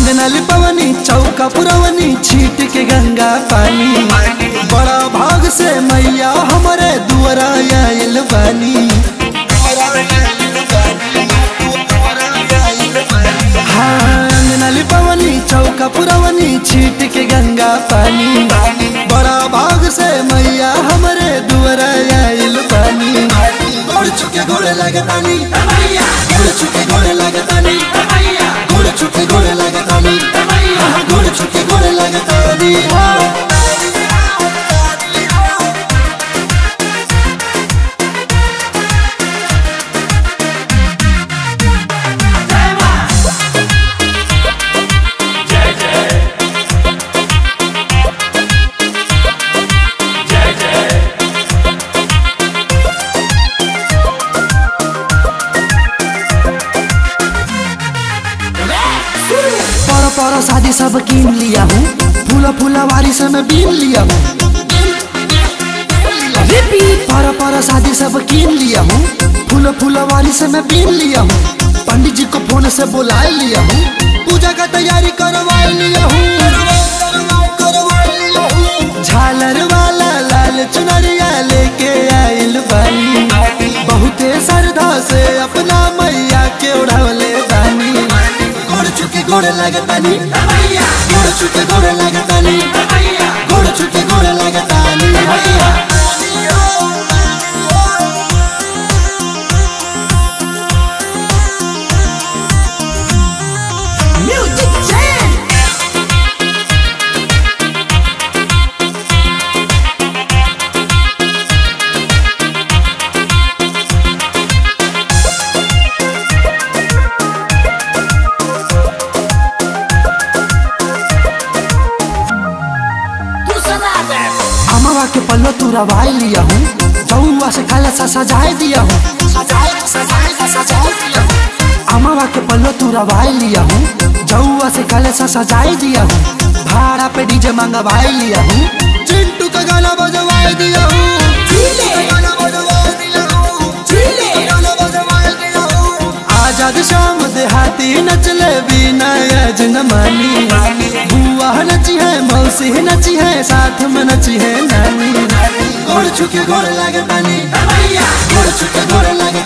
अंगना लिपवनी चौका पुरवनी छीट के गंगा पानी बड़ा भाग से मैया हमारे दुआरा आयल बानी हाँ अंगना लिपवनी चौका पुरवनी छीट के गंगा पानी बड़ा भाग से मैया हमारे दुआरा आयल बानी गोड़ चुके घोड़े लगतानी गोड़ चुके घोड़े लगतानी गोड़ चुके घोड़े लगतानी हाँ, गोड़ चुके घोड़े लगतानी हाँ। पर पर शादी सब कीन लिया हूँ फूला फूला वारी से मैं बीन लिया हूँ पर पर शादी सब कीन लिया हूँ फूला फूला वारी से मैं बीन लिया हूँ पंडित जी को फोन से बुला लिया हूँ पूजा का तैयारी करवा लिया हूँ झालर वाला लाल चुनरिया लेके आयल बानी बहुते श्रद्धा से अपना मैया के उड़ावले बानी गोड़ चुके गोड़े लगतानी गोड़ चुके गोड़े लगतानी गोड़ चुके गोड़े लगतानी हैया Music Jam! अमवा के पल्लो तू रवाई लिया हूँ चौवा से खाला सा सजाए दिया हूँ अमवा के पल्लो तू रवाई लिया हूँ जौआ से खाला सा सजाए दिया हूँ भाड़ा पे डीजे मंगवाई लिया हूँ चिंटू का गाना बजवाई दिया हूँ गाना बजवाई दिया हूँ। गाना बजवाई दिया हूँ। आजाद शाम देहाती नचले बिना यज न मानी बुआ नची है मौसी नची है साथ में नची है नानी गोड़ छुके गोड़ लगे पानी गोड़ छुके गोड़ लगे